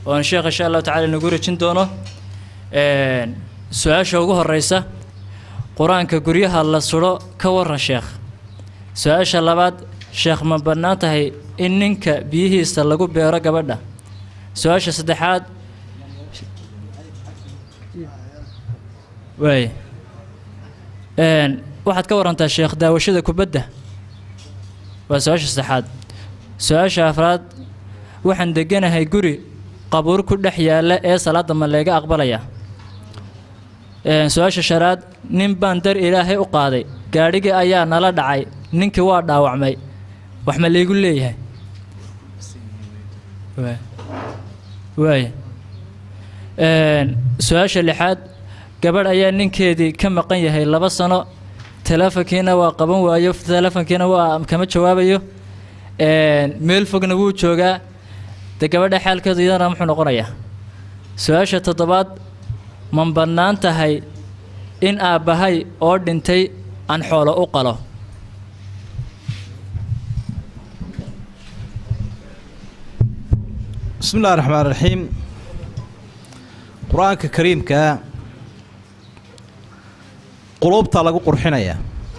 oon sheekh insha allahu tacala inagu rajin doono su-aasha ugu horeysa qur-aanka guryaha la sudho ka waran sheekh su-aasha labaad sheekh ma bannaan tahay in ninka biyihiisa lagu beero gabadha su-aasha saddexaad waay waxaad ka warantaa sheekh daawashada kubadda waa su-aasha saddexaad su-aasha afraad waxaan deganahay guri qabuur ku dhex yaalla ee salaadda ma leega aqbalaya su-aasha shanaad nin baan dar ilaahay u qaaday gaadhigii ayaa nala dhacay ninkii waa dhaawacmay wax ma laygu leeyahay waay su-aasha lixaad gabadh ayaa ninkeedii ka maqan yahay laba sano teleefonkiina waa qaban waayo teleefonkiina waa kama jawaabayo meel fogna wuu joogaa de gabadha xaalkeedu iyadana muxuu noqonayaa su-aasha toddobaad ma bannaan tahay in aabbahay oo dhintay aan xoolo u qalo bismi illahi raxmaan raxiim qur-aanka kariimkaa quluubta lagu qurxinayaa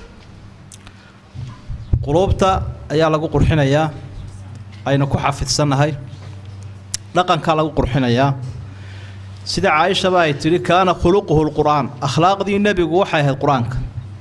quluubta ayaa lagu qurxinayaa aynu ku xafidsannahay dhaqankaa lagu qurxinayaa sida caaishaba ay tidhi kaana khuluquhu lqur'aan akhlaaqdii nebigu waxay ahayd qur-aanka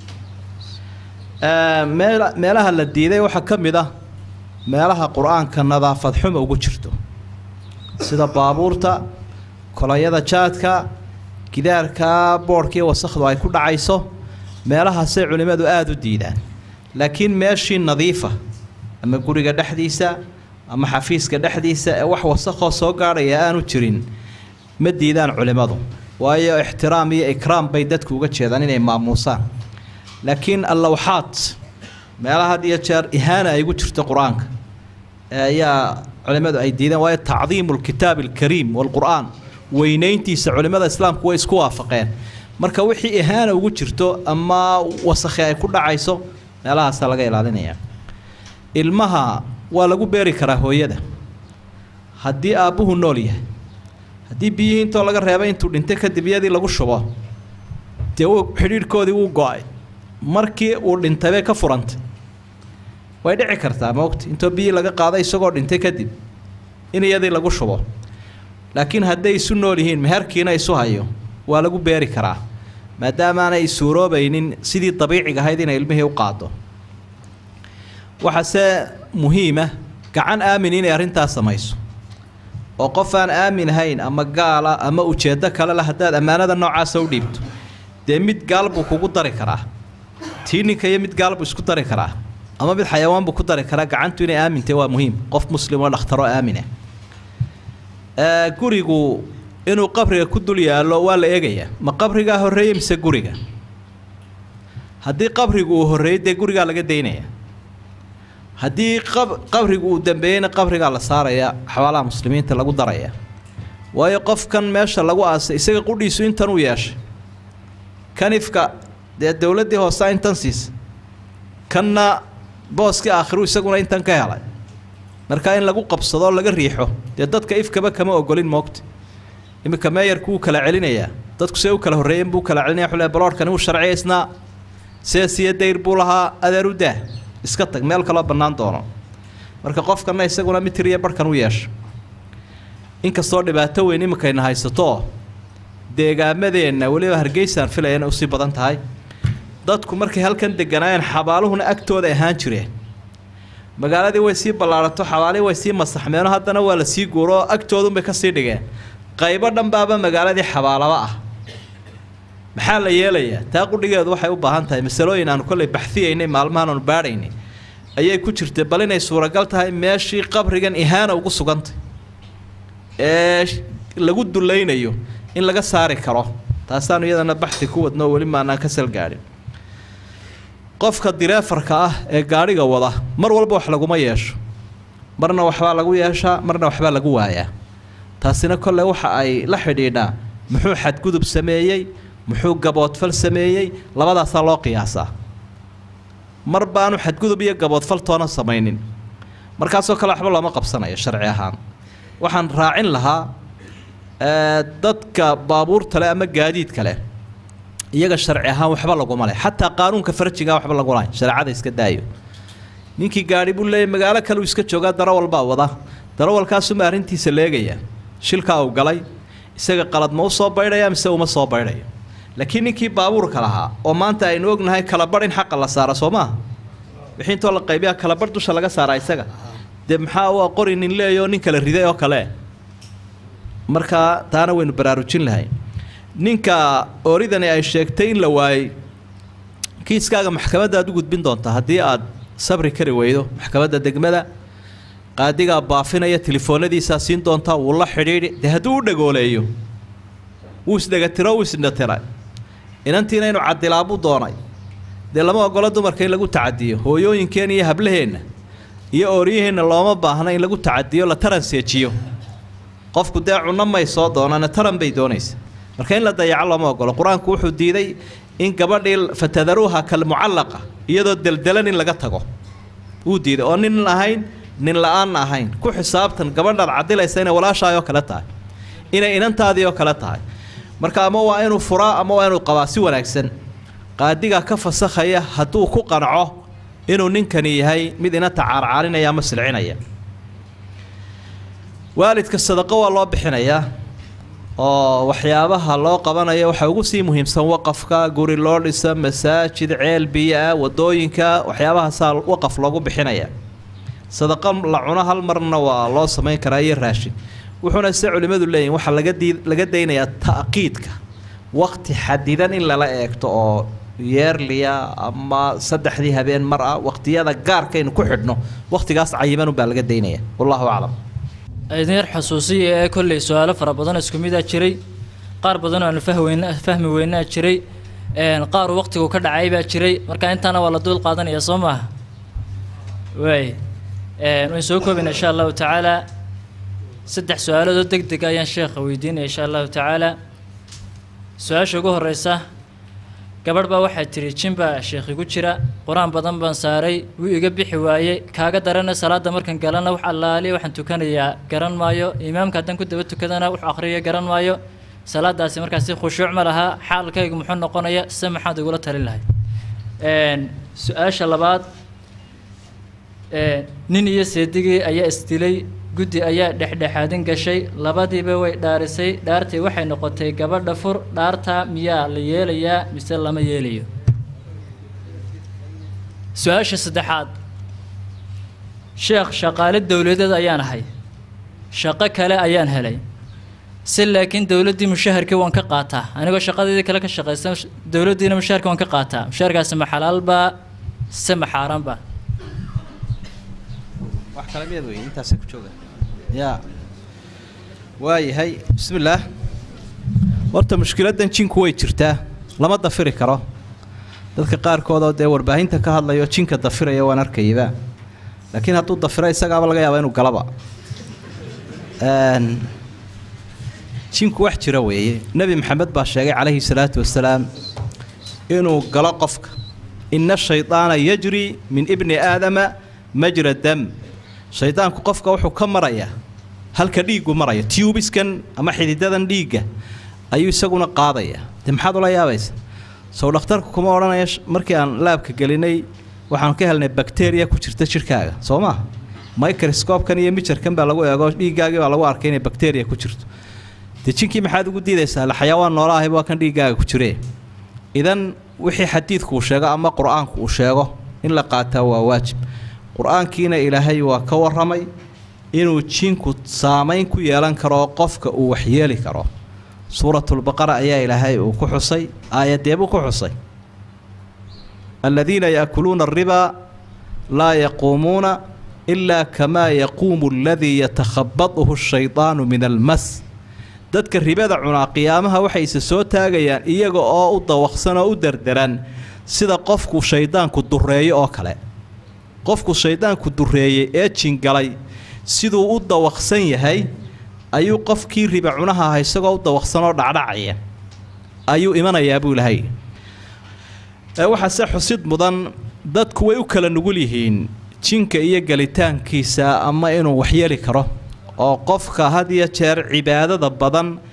meel meelaha la diiday waxaa ka mid ah meelaha qur-aanka nadaafad xuma ugu jirto sida baabuurta kolayada jaadka gidaarka boodhkii wasakhdu ay ku dhacayso meelahaasay culimmadu aada u diidaan laakiin meeshii nadiifa ama guriga dhexdiisa ama xafiiska dhexdiisa ee wax wasakhoo soo gaadhaya aanu jirin ma diidaan culimmadu waayo ixtiraam iyo ikraam bay dadku uga jeedaan inay maamuusaan laakiin allawxaad meelaha had iyo jeer ihaana ay ugu jirto qur-aanka ayaa culimmadu ay diideen waayo tacdiimu lkitaabi alkariim waalqur'aan weynayntiisa culimmada islaamku way isku waafaqeen marka wixii ihaana ugu jirto ama wasakhi ay ku dhacayso meelahaasaa laga ilaalinaya ilmaha waa lagu beeri karaa hooyada haddii aabbuhu nool yahay haddii biyihii intoo laga reebay intuu dhintay kadib iyadii lagu shubo dee uu xidhiidhkoodii wuu go-ay markii uu dhintay bay ka furantay way dhici kartaa maogta intoo biyihii laga qaaday isagoo dhintay kadib in iyadii lagu shubo laakiin hadday isu nool yihiin meherkiina isu hayo waa lagu beeri karaa maadaamaanay suuroobaynin sidii dabiiciga ahayd inay ilmihii u qaado waxaase muhiima gacan aamin inay arrintaas samayso oo qof aan aamin ahayn ama gaala ama ujeeddo kale la haddaad ammaanada noocaasa u dhiibto dee mid gaal buu kugu dari karaa tii ninka iyo mid gaal buu isku dari karaa ama mid xayawaan buu ku dari karaa gacantu inay aamintay waa muhiim qof muslim oo dhakhtaro aamina gurigu inuu qabriga ku dul yaallo waa la eegayaa ma qabrigaa horreeyey mise guriga haddii qabrigu uu horreeyey dee gurigaa laga daynaya haddii qabrigu uu dambeeyeyna qabrigaa la saaraya xabaalaha muslimiinta lagu daraya waayo qofkan meesha lagu aasay isaga qudhiisu intan uu yeeshay kanifka dee dowladdii hoosea intan siisa kanna booskii aakhiru isaguna intan ka helay markaa in lagu qabsadoo laga riixo dee dadka ifkaba kama ogolin moogta iminka meeyarku wuu kala celinayaa dadku see u kala horreeyen buu kala celinaya xule baloorhkani wuu sharciyaysnaa seesiyo dayr buu lahaa adeeru daah iska tag meel kaloo bannaan doono marka qofkanna isaguna mitir iyo barhkan u yeesha inkastoo dhibaato weyn iminkayna haysatoo deegaamadeenna weliba hargeysaan filayana usii badan tahay dadku markay halkan deganaayeen xabaaluhuna agtooda ahaan jireen magaaladii way sii ballaarato xabaalihii way sii masaxmeeno haddana waa la sii guuroo agtoodunbay ka sii dhigeen qaybo dhanbaaba magaaladii xabaalaba ah maxaa la yeelayaa taa qudhigeedu waxay u baahan tahay masalooyin aanu kollay baxfiyaynay maalmahan aanu baadhaynay ayay ku jirtay bal inay suuragal tahay meeshii qabrigan ihaana ugu sugantay ee lagu dulaynayo in laga saari karo taasaanu iyadana baxi ku wadno weli maanaan ka salgaadhin qofka direefarka ah ee gaadhiga wada mar walba wax laguma yeesho marna waxbaa lagu yeeshaa marna waxbaa lagu waayaa taasina kolle waxa ay la xidhiidhaa muxuu xadgudub sameeyey muxuu gaboodfal sameeyey labadaasaa loo qiyaasaa mar baanu xadgudub iyo gaboodfal toona samaynin markaasoo kale waxba looma qabsanayo sharci ahaan waxaan raacin lahaa dadka baabuurta leh ama gaadiidka leh iyaga sharci ahaan waxba laguma leh xataa qaanuunka farjiga waxba lagu lahayn shareecada iska daayo ninkii gaadhi buu leeyahy magaalo kale uu iska joogaa darawal baa wada darawalkaasuma arrintiisa leegaya shilkaa uu galay isaga qalad ma u soo baydhaya mise uma soo baydhayo laakiin ninkii baabuurka lahaa oo maanta aynu ognahay kalabadh in xaqa la saara soo maaha wixii intoo la qaybiyaa kalabadh dusha laga saaraa isaga dee maxaa waa qori nin leeyo nin kala riday oo kale markaa taana waynu baraarujin lahay ninka oridani ay sheegtay in la waayey kiiskaaga maxkamadda aad u gudbin doontaa haddii aad sabri kari weydo maxkamadda degmada qaadigaa baafinaya telefoonadiisaa siin doontaa wuu la xidhiidhi dee hadduu u dhagooleeyo wuu isdhegatiro wuu isdhatira inantiina inuu cadilaabuu doonay dee lama ogolo dumarka in lagu tacadiyo hooyooyinkeen iyo hablaheenna iyo ooryaheenna looma baahna in lagu tacadiyo la taranseejiyo qofku dee cunno may soo doonana taran bay doonaysa marka in la dayaco looma ogolo qur-aanku wuxuu diiday in gabadhii fatadaruuha kalmucallaqa iyadoo deldelan in laga tago wuu diiday oo nin ahayn nin la-aanna ahayn ku xisaabtan gabadhaad cadilaysa inay walaashaay oo kale tahay inay inantaadii oo kale tahay marka ama waa inuu furaa ama waa inuu qabaa si wanaagsan qaadigaa ka fasakhaya hadduu ku qanco inuu ninkani yahay mid inanta caarcaarinaya ama silcinaya waalidka sadaqo waa loo bixinayaa oo waxyaabaha loo qabanayo waxaa ugu sii muhiimsan waqafka guri loo dhisa masaajid ceel biyo-ah wadooyinka waxyaabahaasaa waqaf loogu bixinaya sadaqo la cuno hal marna waa loo samayn karaa iyo raashin wuxuuna se culimmadu leeyihin waxaa laga dii laga daynayaa ta'qiidka waqti xadidan in lala eegto oo yeerliya ama saddexdii habeen mar ah waqtiyada gaarkaynu ku xidhno waqtigaas cayiman baa laga daynaya wallahu aclam idin yar xusuusiya ee kolley su-aalo fara badan isku midaa jiray qaar badan oo aanu fahweyn fahmi weynaa jiray qaar waqtigu ka dhacay baa jiray marka intaana waa la duul qaadanaya soo maaha waay waan soo koobina insha allahu tacaala saddex su-aaloodoo deg deg ayaan sheekha weydiinaya insha allahu tacaala su-aasha ugu horeysa gabadh baa waxaa tiri jin baa sheekh igu jira qur-aan badan baan saaray wuu iga bixi waayey kaaga darana salaada markan galana wax allaaliya waxaan tukanayaa garan maayo imaamka haddaan ku daba tukadana wax akhriya garan maayo salaadaasi markaasi khushuuc ma laha xaalkaygu muxuu noqonaya se maxaad igula talin lahay su-aasha labaad nin iyo seedigii ayaa isdilay guddi ayaa dhexdhexaadin gashay labadiiba way dhaarisay dhaartii waxay noqotay gabadha fur dhaartaa miyaa la yeelayaa mise lama yeelayo su-aasha saddexaad sheekh shaqaale dowladeed ayaan ahay shaqo kale ayaan helay si laakiin dowladdii mushaharkii waan ka qaataa anigoo shaqadeedii kale ka shaqaysta dowladdiina mushaharkii waan ka qaataa mushaharkaasi ma xalaalbaa se ma xaaraanbaa wax kale miyaad wey intaasa ku jooga ya waayahay bismi illaah horta mushkiladdan jinku way jirtaa lama dafiri karo dadka qaarkoodoo dee warbaahinta ka hadlayo jinka dafiraya waan arkayaba laakiin hadduu dafiro isagaaba laga yaaba inuu galaba jinku wax jira weeye nebi maxamed baa sheegay calayhi salaatu wasalaam inuu galo qofka ina shaydaana yajri min ibni aadama majra dam shaydaanku qofka wuxuu ka marayaa halka dhiiggu maraya tubiskan ama xididadan dhiigga ayuu isaguna qaadaya dee maxaad ula yaabaysa sow dhakhtarku kuma odhanaya markii aan laabka gelinay waxaanu ka helnay bakteriya ku jirta jidhkaaga soo maa microscoobkan iyo mijarkan baa lagu eego dhiiggaagii baa lagu arkay inay bakteriya ku jirto dee jinkii maxaad ugu diidaysaa la xayawaan noola ahayba waa kan dhiiggaaga ku jire idan wixii xadiidku uu sheego ama qur-aanku uu sheego in la qaataa waa waajib qur-aankiina ilaahay waa ka warramay inuu jinku saamayn ku yeelan karo qofka uu waxyeeli karo suuratulbaqara ayaa ilaahay uu ku xusay aayadeebuu ku xusay aladiina yaakuluuna alribaa laa yaquumuuna ilaa kamaa yaquumu aladii yatakhabaduhu ashaydaanu min almas dadka ribada cunaa qiyaamaha waxay isa soo taagayaan iyaga oo u dawaqsan oo u derderan sida qofku shaydaanku dureeyo oo kale qofku shaydaanku dureeyey ee jingalay siduu u dawaqsan yahay ayuu qofkii riba cunaha aha isagoo u dawaqsan oo dhacdhacaya ayuu imanayaa buu ilahay waxaase xusid mudan dadku way u kala nugul yihiin jinka iyo gelitaankiisa ama inuu waxyeeli karo oo qofka had iyo jeer cibaadada badan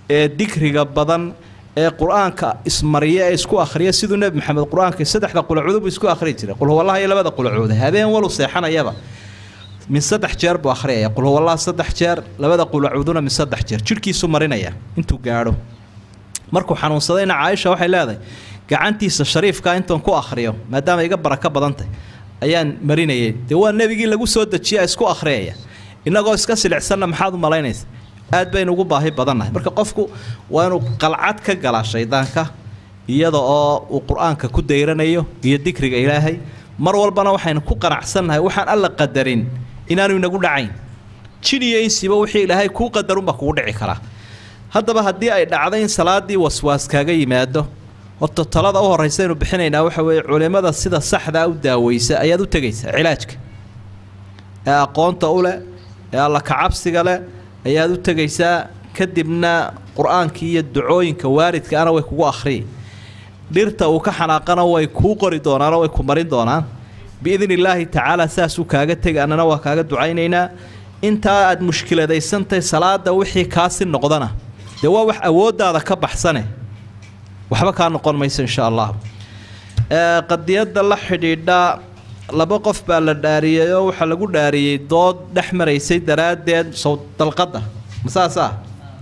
ee dikriga badan ee qur-aanka ismariya ee isku akhriya siduu nebi maxamed qur-aanka saddexda qulacuudu buu isku akhriyi jiray qul huwallaha iyo labada qulacuuda habeen walu seexanayaba min saddex jeer buu akhriyaya qul huwallaha saddex jeer labada qulacuuduna min saddex jeer jidhkiisu marinaya intuu gaadho markuu xanuunsadayna caaisha waxay leedahay gacantiisa shariifkaa intaan ku akhriyo maadaama iga barako badantay ayaan marinayay dee waa nebigii lagu soo dejiya isku akhriyaya innagoo iska silicsanna maxaad u malaynaysa aad baynu ugu baahi badannahay marka qofku waa inuu qalcad ka galaa shaydaanka iyada oo uu qur-aanka ku dayranayo iyo dikriga ilaahay mar walbana waxaynu ku qanacsannahay waxaan alla qadarin inaanu inagu dhacayn jin iyo insiba wixii ilaahay kuu qadarunba kugu dhici karaa haddaba haddii ay dhacdo in salaadii waswaas kaaga yimaado horta talada u horraysaynu bixinaynaa waxa weeye culimmada sida saxdaa u daaweysa ayaad u tegaysaa cilaajka ee aqoonta u leh ee alla kacabsiga leh ayaad u tegaysaa kadibna qur-aankii iyo ducooyinka waalidkaana way kugu akhriyi dhirta uu ka xanaaqana way kuu qori doonaanoo way ku marin doonaan biidni illaahi tacaala saasuu kaaga tegi annana waa kaaga ducaynaynaa intaa aad mushkiladaysantahay salaada wixii kaasi noqdana dee waa wax awooddaada ka baxsane waxba kaa noqon mayso insha allah qadiyadda la xidhiidha laba qof baa la dhaariyey oo waxaa lagu dhaariyey dood dhex maraysay daraaddeed sow dalqadda ma saas ah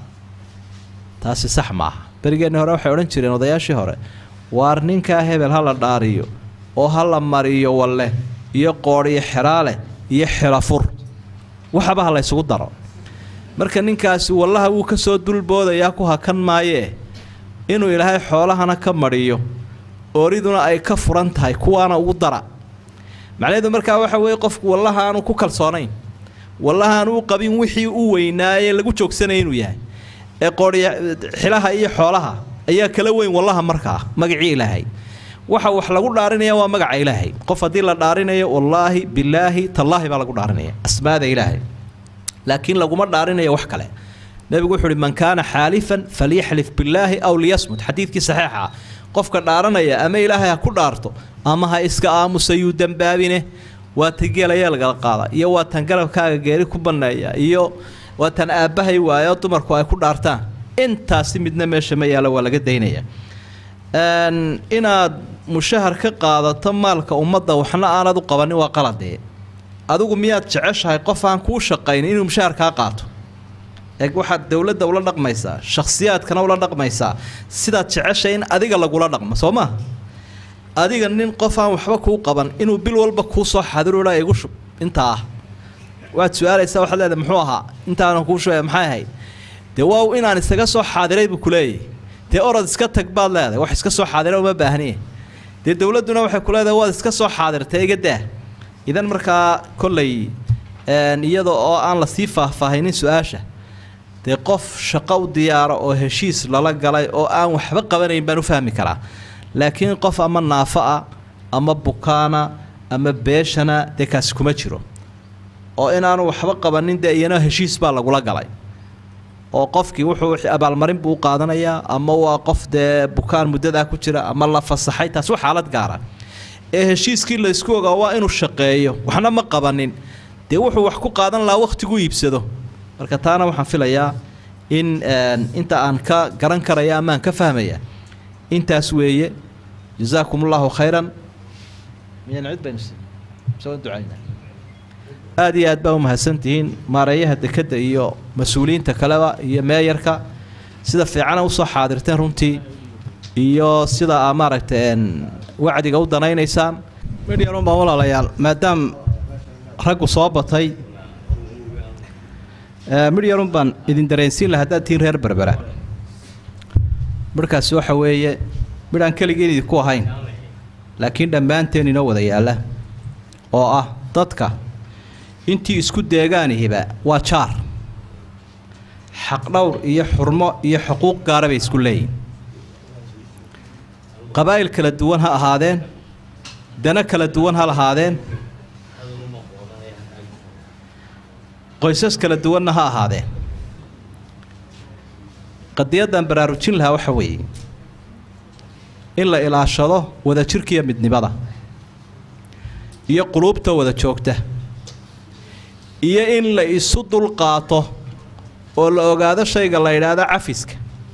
taasi sax maaha berigeenni hore waxay odhan jireen odayaashii hore waar ninkaa hebel ha la dhaariyo oo ha la mariyo walle iyo qoodhiyo xeraale iyo xelafur waxaba ha la ysugu daro marka ninkaasi wallaha wuu ka soo dulboodayaa ku hakan maayee inuu ilaahay xoolahana ka madhiyo ooriduna ay ka furan tahay kuwaana ugu dara macnaheedu markaa waxa weeye qofku wallaha aanu ku kalsoonayn wallaha aanu u qabin wixii u weynaaye lagu joogsanaya inuu yahay ee qoodhiya xilaha iyo xoolaha ayaa kala weyn wallaha markaa magacii ilaahay waxa wax lagu dhaarinaya waa magaca ilaahay qof haddii la dhaarinayo wallaahi bilaahi tallaahi baa lagu dhaarinaya asmaada ilaahay laakiin laguma dhaarinayo wax kale nebigu wuxuu uhi man kaana xaalifan falyaxlif billaahi aw liyasmut xadiidkii saxiixa ah qofka dhaaranaya ama ilaahay ha ku dhaarto ama ha iska aamusa yuu dembaabine waa tan geelaya lagala qaada iyo waa tan garabkaaga geeri ku banneeya iyo waa tan aabbahay waayo dumarku ay ku dhaartaan intaasi midna meesha ma yaalo waa laga daynaya inaad mushahar ka qaadato maalka ummadda waxna aanad u qabanin waa qaladee adigu miyaad jeceshahay qof aan kuu shaqayn inuu mushahar kaa qaato eeg waxaad dowladda ula dhaqmaysaa shakhsiyaadkana ula dhaqmaysaa sidaad jeceshay in adiga lagula dhaqmo soo maa adiga nin qof aan waxba kuu qaban inuu bil walba kuu soo xadiruha igu shub intaa ah waad su-aalaysaa waxaad leedahay muxuu ahaa intaanan kuu shubaya maxay ahayd dee waa inaan isaga soo xaadiray buu kuleeyahy dee orod iska tag baad leedahay wax iska soo xaadira uma baahniye dee dowladduna waxay ku leedahay waad iska soo xaadirtay iga daa idan markaa kolley iyada oo aan lasii faahfaahinin su-aasha dee qof shaqo u diyaara oo heshiis lala galay oo aan waxba qabanayn baan u fahmi karaa laakiin qof ama naafo ah ama bukaana ama beeshana dee kaasi kuma jiro oo inaanu waxba qabanin dee iyana heshiis baa lagula galay oo qofkii wuxuu abaalmarin buu u qaadanayaa ama waa qof dee bukaan muddadaa ku jira ama la fasaxay taas waa xaalad gaara ee heshiiskii laysku ogaa waa inuu shaqeeyo waxna ma qabanin dee wuxuu wax ku qaadan lahaa wakhtigu iibsado marka taana waxaan filayaa in inta aan ka garan karaya ama aan ka fahmaya intaas weeye jazaakum allahu khayran miyaan cid baynu soo ducayna aada iyo aad baa u mahadsantihiin maareeyaha dekedda iyo mas-uuliyiinta kaleba iyo meeyarka sida fiicana usoo xaadirteen runtii iyo sida aa maaragtay wacdiga u danaynaysaan midhyarun baa walaalayaal maadaam raggu soo batay midhyarun baan idin dareensiin laha haddaad tihiin reer berbera midhkaasi waxa weeye midh aan keligeen idinku ahayn laakiin dhammaanteen inoo wada yaalla oo ah dadka intii isku deegaanihiba waa jaar xaqdhowr iyo xurmo iyo xuquuq gaara bay isku leeyihin qabaa'il kala duwan ha ahaadeen dano kala duwan ha lahaadeen qoysas kala duwanna ha ahaadeen qadiyaddan baraarujin lahaa waxa weeye in la ilaashado wadajirkiiyo midnimada iyo quluubta wada joogta iyo in la isu dulqaato oo la ogaado shayga la yidhaahdo cafiska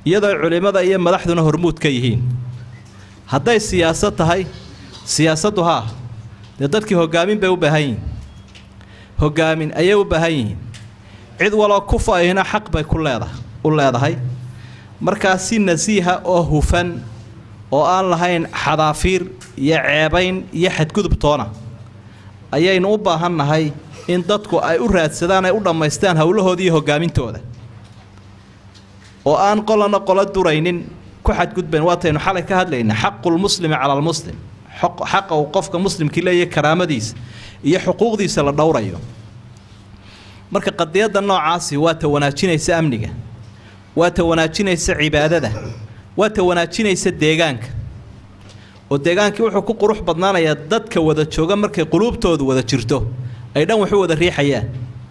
iyadoo culimmada iyo madaxduna hormuud ka yihiin hadday siyaasad tahay siyaasaddu haa dee dadkii hoggaamin bay u baahan yihiin hoggaamin ayay u baahan yihiin cid waloo ku fa-ina xaq bay ku leedahay u leedahay markaa si nasiiha oo hufan oo aan lahayn xadaafiir iyo ceebayn iyo xadgudub toona ayaynu u baahannahay in dadku ay u raadsadaan ay u dhammaystaan howlahooda iyo hogaamintooda oo aan qolana qolo duraynin ku xadgudbayn waataynu xalay ka hadlayna xaqulmuslimi cala almuslim xaqa uu qofka muslimkii leeyahay karaamadiisa iyo xuquuqdiisa la dhowrayo marka qadiyadda noocaasi waa ta wanaajinaysa amniga waa ta wanaajinaysa cibaadada waa ta wanaajinaysa deegaanka oo deegaankii wuxuu ku qurux badnaanayaa dadka wada jooga markay quluubtoodu wada jirto ay dhan waxu wada riixayaan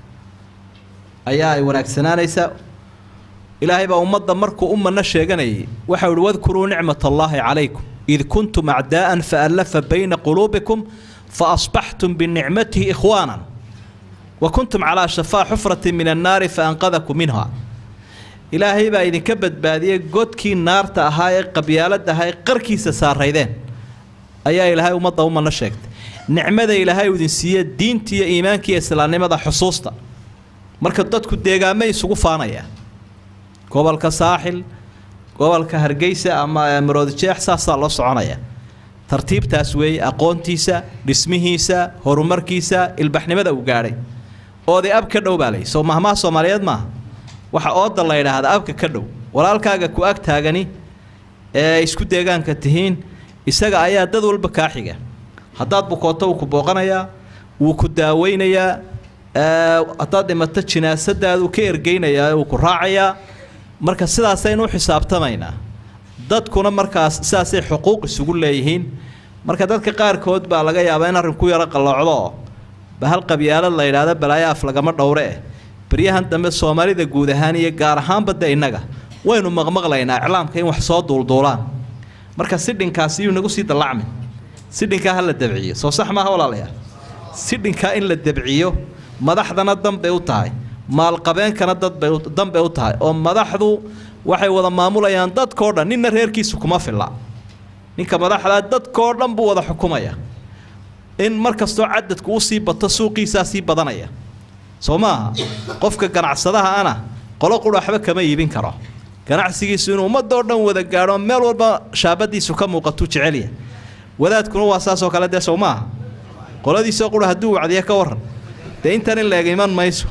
ayaa ay wanaagsanaanaysaa ilaahay baa ummadda markuu u manno sheeganayay waxau ihi wadkuruu nicmat allaahi calaykum id kuntum acdaa'an faallafa bayna quluubikum fa asbaxtum binicmatihi ikhwaanan wa kuntum calaa shafaa xufratin min annaari fa anqadakum minha ilaahay baa idinka badbaadiyey godkii naarta ahaa ee qabyaalada ahaa ee qarkiisa saaraydeen ayaa ilaahay ummadda u manno sheegtay nicmada ilaahay uu idin siiye diinta iyo iimaanka iyo islaamnimada xusuusta marka dadku deegaamay isugu faanayaan gobolka saaxil gobolka hargeysa ama maroodijeex saasaa loo soconaya tartiibtaas weeye aqoontiisa dhismihiisa horumarkiisa ilbaxnimada uu gaadhay oodii ab ka dhow baa lay soo mahmaha soomaaliyeed maaha waxa ooda la yidhaahdaa abka ka dhow walaalkaaga ku ag taagani ee isku deegaanka tihiin isaga ayaa dad walba kaa xiga haddaad bukooto wuu ku booqanayaa wuu ku daaweynayaa haddaad dhimato jinaasadaadu ka ergeynayaa wuu ku raacayaa marka sidaasaynu u xisaabtamaynaa dadkuna markaas sidaasay xuquuq isugu leeyihiin marka dadka qaarkood baa laga yaabaa in arrinku yaro qalloocdo oo bahal qabyaalad la yidhaahdo balaayo af lagama dhowre eh baryahan dambe soomaalida guud ahaan iyo gaar ahaanba de innaga waynu maqmaqlaynaa iclaamka in wax soo duulduulaan marka sidhinkaasi yuu nagu sii dallacmin sidhinkaa ha la dabciyo soo sax maaha walaalayaal sidhinkaa in la dabciyo madaxdana danbay u tahay maalqabeenkana dadbay danbay u tahay oo madaxdu waxay wada maamulayaan dadkao dhan ninna reerkiisu kuma filla ninka madaxdaa dadkao dhan buu wada xukumaya in mar kastoo cadadku usii bato suuqiisaa sii badanaya soo maaha qofka ganacsadaha ana qolo qura waxba kama iibin karo ganacsigiisu inuu ummadoo dhan wada gaadho meel walba shaabadiisu ka muuqatuu jecelya wadaadkuna waa saasoo kale dee sow maaha qoladiisoo qura hadduu wacdiya ka waran dee intan in leeg iman mayso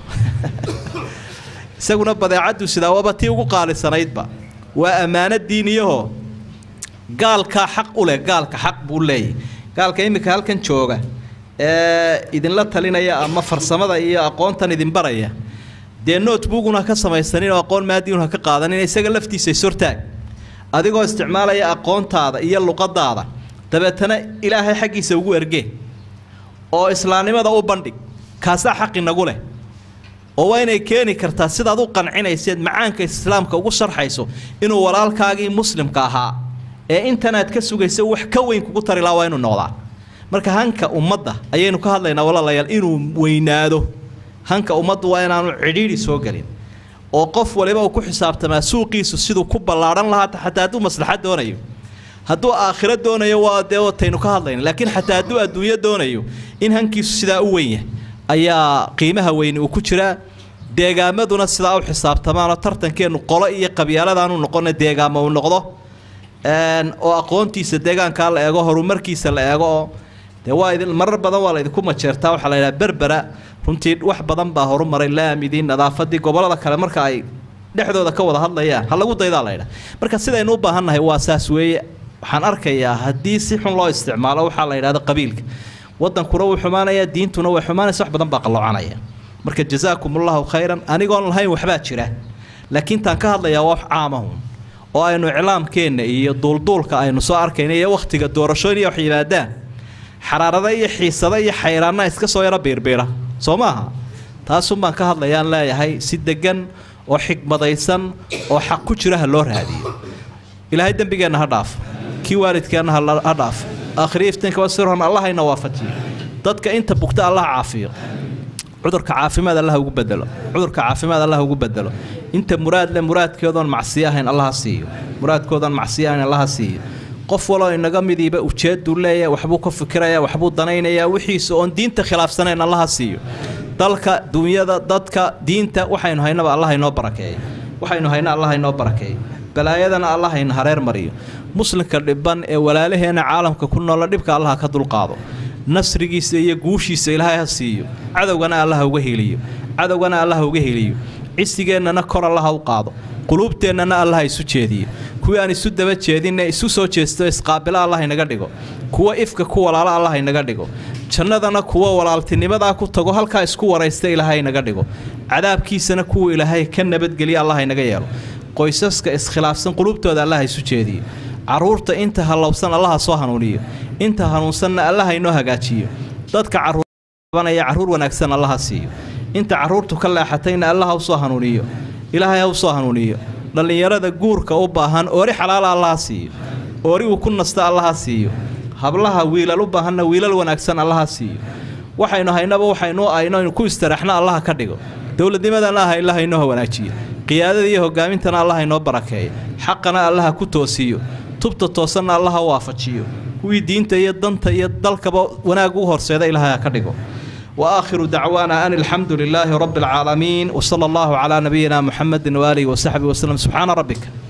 isaguna badeecaddu sidaa waaba tii ugu qaalisanaydba waa ammaano diiniyahoo gaalkaa xaq u leh gaalka xaq buu leeyahy gaalka iminka halkan jooga ee idinla talinaya ama farsamada iyo aqoontan idin baraya dee notebookun ha ka samaysanin oo aqoon maadiun ha ka qaadanin isaga laftiisa isortaag adigoo isticmaalaya aqoontaada iyo luqadaada dabeetana ilaahay xaggiisa ugu ergee oo islaamnimada u bandhig kaasaa xaq inagu leh oo waa inay keeni kartaa sidaad u qancinayseed macaanka islaamka ugu sharxayso inuu walaalkaagii muslimka ahaa ee intanaad ka sugaysa wax ka weyn kugu tari laha waa inuu noqdaa marka hanka ummadda ayaynu ka hadlaynaa walaalayaal inuu weynaado hanka ummaddu waa inaanu cidhiidhi soo gelin oo qof waliba uu ku xisaabtamaa suuqiisu siduu ku ballaadhan lahaa xataa hadduu maslaxad doonayo hadduu aakhiro doonayo waa dee wataynu ka hadlayna laakiin xataa hadduu adduunyo doonayo in hankiisu sidaa u weyn yahay ayaa qiimaha weyni uu ku jiraa deegaamaduna sidaa u xisaabtamaanoo tartankeennu qolo iyo qabyaaladaanu noqona deegaamo uu noqdo oo aqoontiisa deegaankaa la eego horumarkiisa la eego oo dee waa idin marar badan waa la idinku majeertaa waxaa la yidhaha berbera runtii wax badan baa horumaray laamidii nadaafadii gobollada kale marka ay dhexdooda ka wada hadlayaan ha lagu daydaa la ydhaha marka sidaynu u baahannahay waa saas weeye waxaan arkayaa haddii si xun loo isticmaalo waxaa la yidhahda qabiilka wadankuna wuu xumaanayaa diintuna way xumaanaysa wax badan baa qalloocanaya marka jazaakum allahu khayran anigoon lahayn waxbaa jira laakiin taan ka hadlayaa waa wax caamahun oo aynu iclaamkeenna iyo duulduulka aynu soo arkayna iyo wakhtiga doorashooyin iyo wax yimaadaan xaraarada iyo xiisada iyo xayraanna iska soo yaro biirbiira soo maaha taasun baan ka hadlayaan leeyahay si degan oo xikmadaysan oo xaq ku jira ha loo raadiyo ilaahay dembigeenna ha dhaaf kii waalidkeenna ha dhaaf aakhiriya iftiinkaba sirhon allah hayna waafajiyo dadka inta bugta allah caafiyo cudurka caafimaad allah ugu bedelo cudurka caafimaad allah ugu bedelo inta muraad le muraadkoodan macsiyo ahayn allaha siiyo muraadkoodan macsiyo ahayn allaha siiyo qof waloo inaga midiiba ujeeduu leeyahay waxbuu ka fikirayaa waxbuu danaynayaa wixiisa oon diinta khilaafsanayn allaha siiyo dalka dunyada dadka diinta waxaynu haynaba allah inoo barakeeyo waxaynu hayna allah inoo barakeeyo balaayadana allah ina hareer mariyo muslimka dhiban ee walaalaheena caalamka ku noola dhibka allaha ka dulqaado nasrigiisa iyo guushiisa ilaahay ha siiyo cadowgana allaha uga heliyo cadowgana allaha uga heliyo cisigeennana kor allaha u qaado quluubteennana allaha isu jeediyo kuwii aan isu daba jeedinne isu soo jeesto isqaabilo allah inaga dhigo kuwa ifka ku walaalo allah inaga dhigo jannadana kuwa walaaltinimadaa ku tago halkaa isku waraysta ilaahay inaga dhigo cadaabkiisana kuwa ilaahay ka nabadgeliya allah inaga yeelo qoysaska iskhilaafsan quluubtooda allaha isu jeediyo caruurta inta hallowsan allaha soo hanuuniyo inta hanuunsanna allaha inoo hagaajiyo dadka caruurbanaya carruur wanaagsan allaha siiyo inta carruurtu ka leexatayna allaha u soo hanuuniyo ilaahay ha u soo hanuuniyo dhallinyarada guurka u baahan oori xalaala allaha siiyo oori uu ku nasta allaha siiyo hablaha wiilal u baahanna wiilal wanaagsan allaha siiyo waxaynu haynaba waxaynu aynu ku istaraxna allaha ka dhigo dowladnimadana ah ilaha inoo wanaajiyo qiyaadada iyo hogaamintana allaha inoo barakeeyo xaqana allaha ku toosiyo tubta toosanna allaha u waafajiyo kuwii diinta iyo danta iyo dalkaba wanaag u horseeda ilaahay ha ka dhigo وآخر دعوانا أن الحمد لله رب العالمين وصلى الله على نبينا محمد وآله وصحبه وسلم سبحان ربك